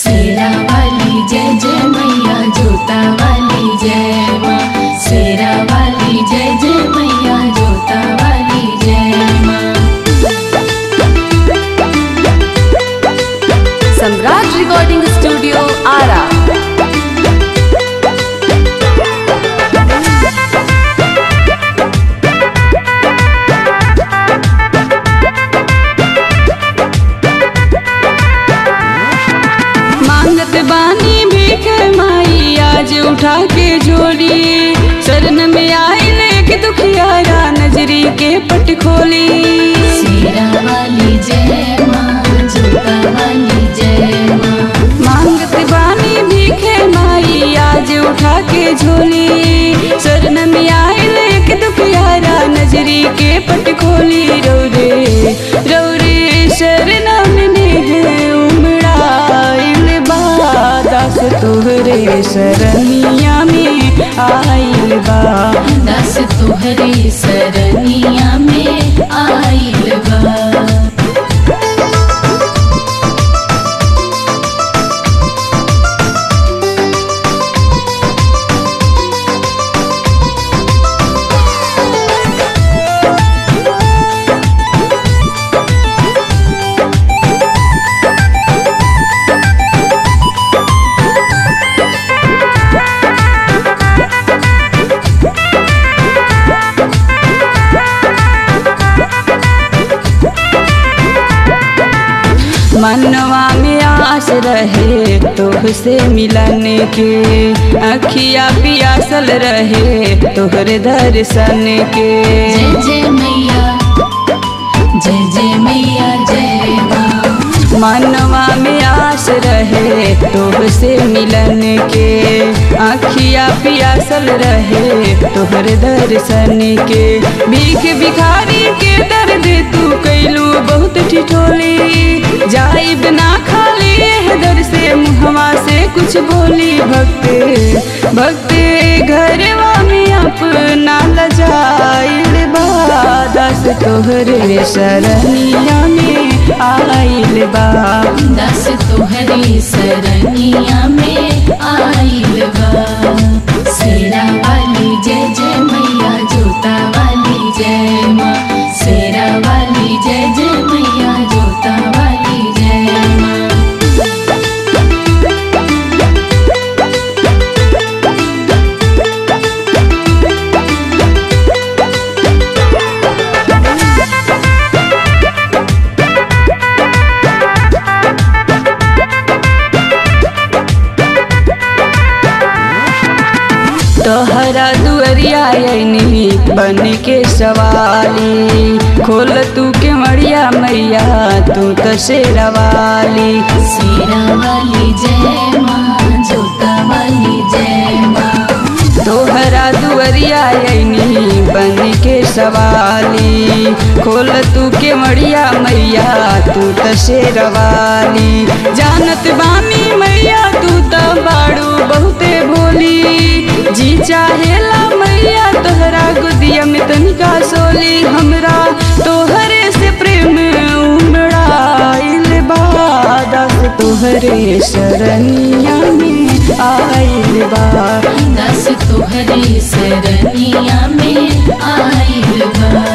शेरा वाली जय जय मैया जोता वाली जय माँ शेरा वाली जय जय मैया जोता वाली जय माँ सम्राट रिकॉर्डिंग स्टूडियो आरा मांगत बानी भीख माई आज उठा के झोली शरण में आई लेके दुखियारा नजरी के पट खोली शेरा वाली जय माँ जोता वाली जय माँ मांगत बानी भीख माई आज उठा के झोली शरण में आई लेके दुखियारा नजरी के पट खोली रौरे रौरे शरण में है उमड़ाइल बा दास तोहरे शरणिया में आइल बा दस तुहरे सरनिया में आइल बा मनवा में आस रहे तोहसे मिलन के अखिया पियासल रहे तोहरे दर्शन के जय जय मैया जय जय मैया जय माँ मनवा में आस रहे तोहसे मिलन के अखिया पियासल रहे तोहरे दर्शन के भीख भिखारी के दर्द तू कैलू बहुत ठिठोली जाई बिना खाली है दर से मुहवा से कुछ बोली भक्त भक्त घरवा में अपना लजाइल बादस तोहरे शरणिया में आइल बा दस तुहरे सरनिया में आइल बा शेरा वाली जय जय मैया जोता वाली जय माँ शेरा वाली जय जय मैया जोता वाली जय माँ तोहरा दुअरिया आईनी बन के सवाली खोल तू के मड़िया मैया तू तो शेरवाली शेरा वाली जय माँ जोता वाली जय माँ तोहरा दुअरिया आईनी बन के सवाली खोल तू के मड़िया मैया तू तो शेरवाली जानत बानी मैया तू तो बाड़ू बहुते भोली जी चाहेला मैया तोहरा गुदिया में तनिका सोली हमरा तोहरे से प्रेम उमड़ाइल बादस तोहरे शरणिया में आइल बा दस तुहरे सरनिया में आइल बा